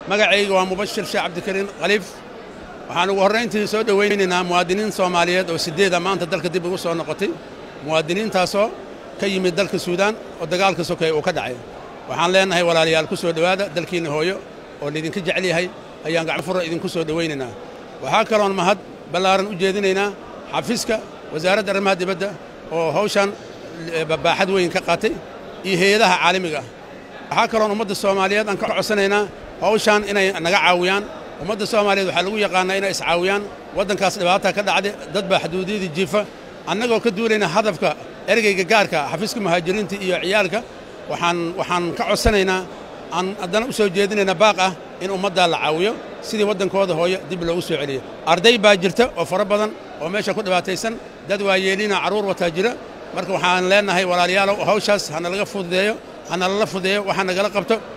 magacayga waa mubashir sheekh cabdikariin khaliif waxaan ugu horrayntii soo dhowaynaynaa muwaadiniin soomaaliyeed oo siddeeda maanta dalka dib ugu soo noqotay muwaadiniintaasoo ka yimid dalka suudaan oo dagaalka sokeeye uu ka dhacay waxaan leennahay walaalayaal ku soo dhowaada dalkiinna hooyo oo laydinka jecel yahay ayaan gacmo furra idinku soo dhowaynaynaa waxaa kaloon mahad ballaaran u jeedinaynaa xafiiska wasaaradda arrimaha dibadda oo hawshan baaxad weyn ka qaatay iyo hay-adaha caalamiga ah waxaa kaloon ummadda soomaaliyeed aan ka codsanaynaa hawshan inay naga caawiyaan ummadda soomaaliyeed waxaa lagu yaqaannaa inay iscaawiyaan waddankaas dhibaata ka dhacday dad baa xuduudiyadii jiifa annagoo ka duulayna hadafka ergeyga gaarka xafiiska muhaajiriinta iyo ciyaalka waxaan waxaan ka codsanaynaa aan haddana u soo jeedinaynaa baaq ah in ummaddaa la caawiyo sidii waddankooda hooyo dib loogu soo celiyo arday baa jirta oo fara badan oo meesha ku dhibaataysan dad waayeelina carruur wataa jira marka waxaan leennahay walaalayaalow hawshaas hana laga fududeeyo hana lala fududeeyo waxaa nagala qabto